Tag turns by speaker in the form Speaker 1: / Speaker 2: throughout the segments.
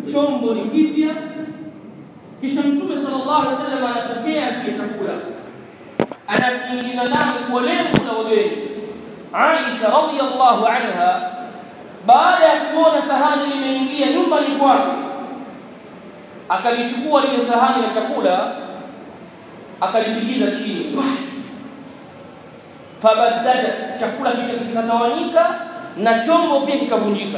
Speaker 1: chombo ni kipya kisha mtume sallallahu alaihi wasallam anapokea kile chakula anakiingiza ndani kwa lengo la wageni Aisha radhiyallahu anha baada ya kuona sahani limeingia nyumbani kwake akalichukua lile sahani la chakula akalipigiza chini fabaddadat chakula kikatawanyika na chombo pia kikavunjika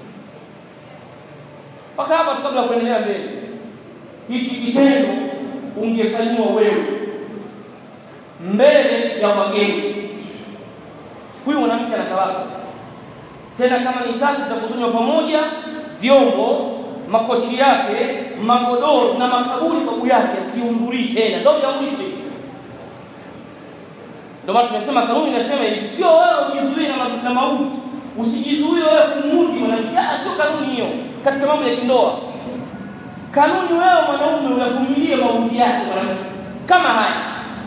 Speaker 1: mpaka hapa kabla ya kuendelea mbele hichi kitendo ungefanyiwa wewe mbele ya wageni huyu mwanamke anatawaka tena kama ni tatu za kuzunywa pamoja vyombo makochi yake magodoro na makaburi babu yake asiundhurii tena ndio ya mwisho ndio maana tumesema kanuni inasema hivi sio wewe ujizuie na, ma na maudhi usijizuie wewe kumudhi mwanamke sio kanuni hiyo katika mambo ya kindoa kanuni wewe mwanaume uyavumilie maudhi yake mwanamke kama haya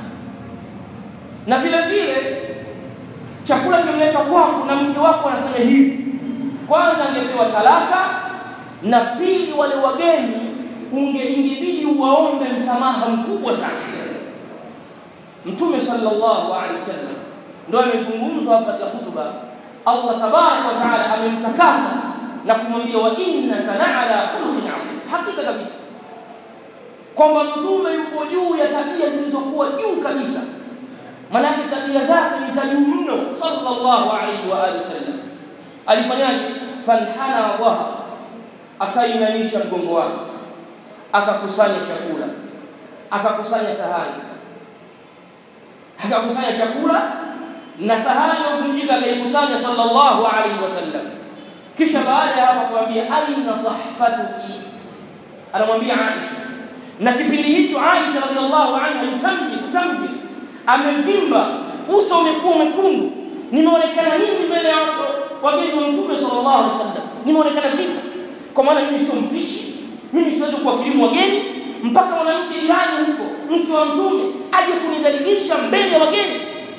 Speaker 1: na vile vile chakula kimeleta kwako na mke wako anafanya hivi kwanza angepewa talaka na pili wale wageni unge ingebidi uwaombe msamaha mkubwa sana mtume sallallahu alaihi wasallam ndio amezungumzwa hapa katika hutuba Allah tabaraka wa taala amemtakasa na kumwambia wa innaka la'ala khuluqin adhim hakika kabisa kwamba mtume yuko juu ya tabia zilizokuwa juu kabisa manake tabia zake ni za juu mno sallallahu alaihi wa alihi wasallam alifanyaje fanhana dhaha akainamisha mgongo wake akakusanya chakula akakusanya sahani akakusanya chakula na sahani iliyovunjika akaikusanya sallallahu alaihi wasallam kisha baada ya hapo kumwambia aina sahfatuki anamwambia Aisha na kipindi hicho Aisha radhiallahu anha yutamji tutamji amevimba uso umekuwa mwekundu nimeonekana mimi mbele ya wageni wa mtume sallallahu alaihi wasallam nimeonekana vipi kwa maana mimi sio mpishi mimi siwezi kuwakirimu wageni mpaka mwanamke jirani huko mke wa mtume aje kunidhalilisha mbele ya wageni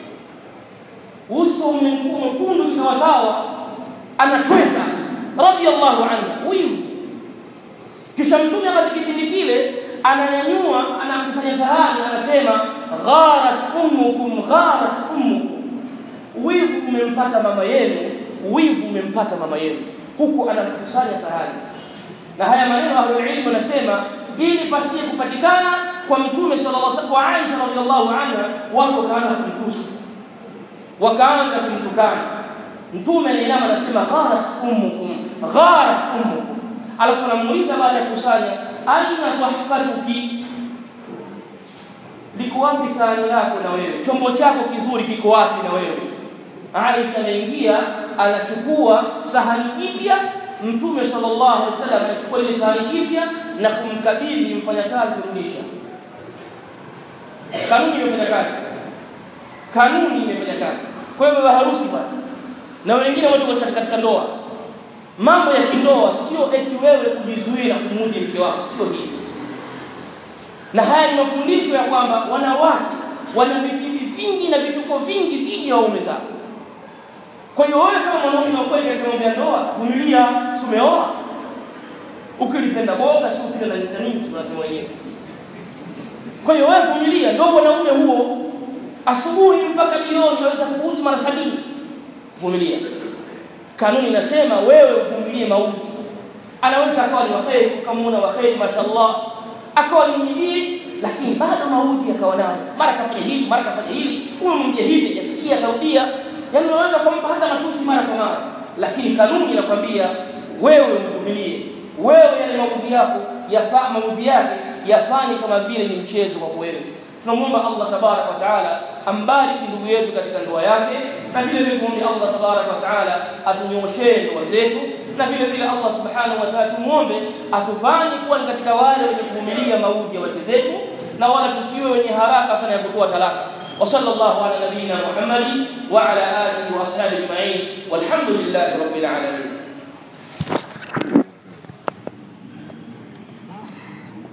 Speaker 1: uso umekuwa mwekundu sawasawa anatweka radhiallahu anha wivu kisha mtume katika kipindi kile ananyanyua anakusanya sahani anasema gharat ummukum gharat ummukum wivu umempata mama yenu wivu umempata mama yenu huku anakusanya sahani na haya maneno ahlul ilm wanasema ili pasie kupatikana kwa mtume sallallahu alaihi wasallam kwa Aisha radhiallahu anha watu wakaanza kumtusi wakaanza kumtukana mtume anainama anasema gharat ummukum gharat ummukum alafu anamuuliza baada ya kusanya aina sahfatuki liko wapi sahani lako na wewe chombo chako kizuri kiko wapi na wewe Aisha anaingia anachukua sahani jipya mtume sallallahu alaihi wasallam anachukua ile sahani jipya na kumkabidhi mfanyakazi rudisha kanuni imefanya kazi kanuni imefanya kazi kwa hiyo harusi bwana na wengine watu katika ndoa mambo ya kindoa sio eti wewe kujizuia kumudhi mke wako sio hivi na haya ni mafundisho ya kwamba wanawake wana vitimbi vingi na vituko vingi dhidi ya waume zao kwa hiyo wewe kama mwanaume wa kweli katika mambo ya ndoa vumilia tumeoa ukilipenda boga sio ukipenda nini tunasema wenyewe kwa hiyo wewe vumilia ndio wanaume huo asubuhi mpaka jioni unaweza kuuzi mara sabini vumilia kanuni inasema wewe uvumilie maudhi anaweza akawa ni waheri ukamwona waheri mashallah akawa ni mjii lakini bado maudhi akawa nayo mara kafanya hili mara kafanya hili umemwambia hivi hajasikia akarudia yani unaweza kumpa hata matusi mara kwa mara lakini kanuni inakwambia wewe mvumilie wewe yale maudhi yako yafaa maudhi yake yafanye kama vile ni mchezo kwa wewe tunamwomba Allah tabarak wa taala ambariki ndugu yetu katika ndoa yake na vile vile kumwomba Allah tabarak wa taala atunyoshee ndoa zetu na vile vile Allah subhanahu wa taala tumuombe atufanye kuwa ni katika wale wenye kuvumilia maudhi ya wake zetu na wala tusiwe wenye haraka sana ya kutoa talaka وصلى الله على نبينا محمد وعلى اله واصحابه اجمعين والحمد لله رب العالمين